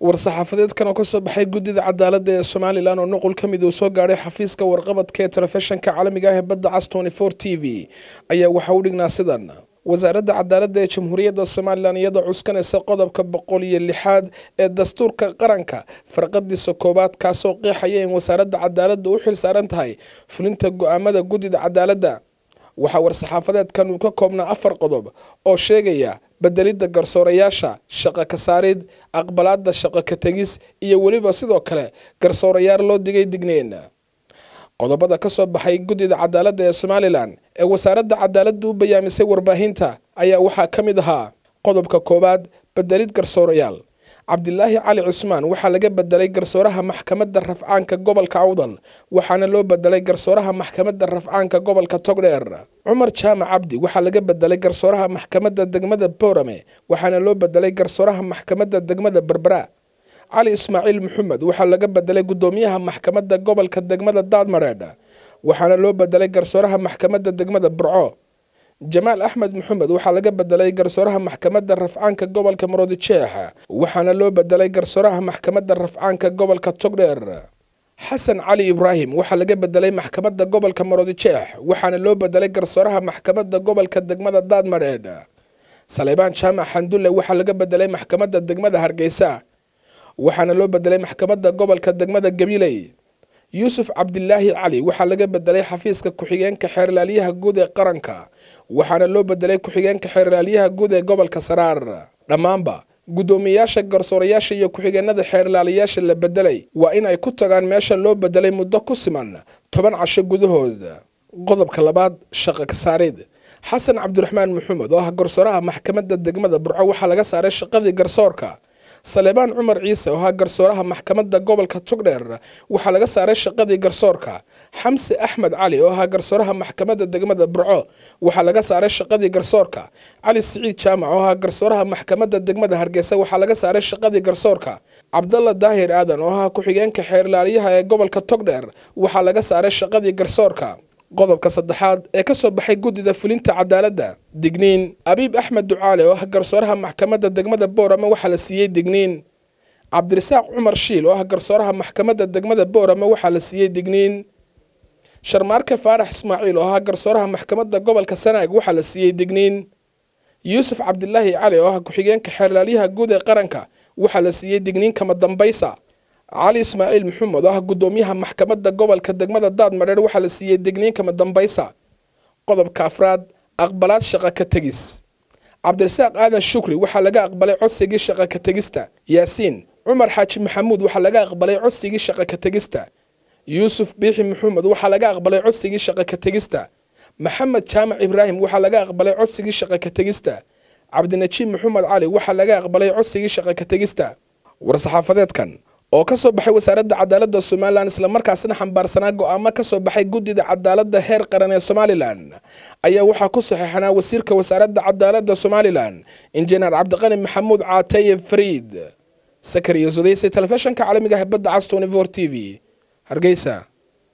war-saxaafadeedkan oo kasoo baxay guddida cadaaladda ee somalilan oo nuqul ka mid uu soo gaadhay xafiiska warqabadka ee telefishinka caalamiga ah ee badda cas t v ayaa waxa u dhignaa sidan wasaaradda cadaaladda ee jamhuuriyadda somalilan iyadoo cuskanaysa qodobka boqol iyo lixaad ee dastuurka qaranka farqadiisa koowaad kaasoo qeexaya in wasaaradda cadaaladda u xil saaran tahay fulinta go-aamada guddida cadaaladda waxaa war-saxaafadeedkan uu ka koobnaa afar qodob oo sheegaya bedelidda garsoorayaasha shaqo ka saarid aqbalaadda shaqo ka tegis iyo weliba sidoo kale garsoorayaal loo digay digneyn qodobada ka soo baxay guddida cadaaladda ee somalilan ee wasaaradda cadaaladda u bayaamisay warbaahinta ayaa waxaa ka mid ahaa qodobka koowaad bedelid garsoorayaal cabdilaahi cali cusmaan waxaa laga bedelay garsooraha maxkamadda rafcaanka gobolka awdal waxaana loo bedelay garsooraha maxkamadda rafcaanka gobolka togdheer cumar jaamac cabdi waxaa laga bedelay garsooraha maxkamadda degmada boorame waxaana loo bedelay garsooraha maxkamadda degmada berbera cali ismaaciil maxamed waxaa laga bedelay guddoomiyaha maxkamadda gobolka degmada daadmareedh waxaana loo bedelay garsooraha maxkamadda degmada burco jamaal axmed maxamed waxaa laga bedelay garsooraha maxkamadda rafcaanka gobolka maroodijeex waxaana loo bedelay garsooraha maxkamadda rafcaanka gobolka togdheer xasan cali ibraahim waxaa laga bedelay maxkamadda gobolka maroodijeex waxaana loo bedelay garsooraha maxkamadda gobolka degmada daadmareedh saleybaan jaamac xandulle waxaa laga bedelay maxkamadda degmada hargeysa waxaana loo bedelay maxkamadda gobolka degmada gabiley yuusuf cabdilaahi cali waxaa laga bedelay xafiiska ku-xigeenka xeerlaaliyaha guud ee qaranka waxaana loo bedelay ku-xigeenka xeerlaaliyaha guud ee gobolka saraar dhammaanba guddoomiyayaasha garsoorayaasha iyo ku-xigeenada xeerlaaliyaasha la bedelay waa in ay ku tagaan meesha loo bedelay muddo ku siman toban casho gudahood qodobka labaad shaqo ka saarid xasan cabdiraxmaan maxamed oo ah garsooraha maxkamadda degmada burco waxaa laga saaray shaqadii garsoorka saleebaan cumar ciise oo ahaa garsooraha maxkamadda gobolka togdheer waxaa laga saaray shaqadii garsoorka xamse axmed cali oo ahaa garsooraha maxkamadda degmada burco waxaa laga saaray shaqadii garsoorka cali siciid jaamac oo ahaa garsooraha maxkamadda degmada hargeysa waxaa laga saaray shaqadii garsoorka cabdalla daahir aadan oo ahaa ku-xigeenka xeerlaaliyaha ee gobolka togdheer waxaa laga saaray shaqadii garsoorka qodobka saddexaad ee ka soo baxay guddida fulinta cadaaladda digniin abiib axmed ducaale oo ah garsooraha maxkamadda degmada boorame waxaa la siiyey digniin cabdirasaaq cumar shiil oo ah garsooraha maxkamadda degmada boorame waxaa la siiyey digniin sharmaarke faarax ismaaciil oo ahaa garsooraha maxkamadda gobolka sanaag waxaa la siiyey digniin yuusuf cabdilaahi cali oo ah ku-xigeenka xeerlaaliyaha guud ee qaranka waxaa la siiyey digniin kama dambaysa cali ismaaciil maxamed oo ah guddoomiyaha maxkamadda gobolka degmada daadmadheer waxaa la siiyey digniin kama dambaysa qodobka afraad aqbalaad shaqo ka tegis cabdirasaaq aadan shukri waxaa laga aqbalay codsigii shaqo ka tegista yaasiin cumar xaaji maxamuud waxaa laga aqbalay codsigii shaqo ka tegista yuusuf biixi maxamed waxaa laga aqbalay codsigii shaqo ka tegista maxamed jaamac ibraahim waxaa laga aqbalay codsigii shaqo ka tegista cabdinajiib maxamed cali waxaa laga aqbalay codsigii shaqo ka tegista war-saxaafadeedkan oo ka soo baxay wasaaradda cadaaladda somalilan islamarkaasna xambaarsanaa go-aamo ka soo baxay guddida cadaaladda heer qaran ee somalilan ayaa waxaa ku saxeexanaa wasiirka wasaaradda cadaaladda somalilan injineer cabdiqani maxamuud caateye fariid sakariyo sudayse telefishinka caalamiga ah badda cas t v hargeysa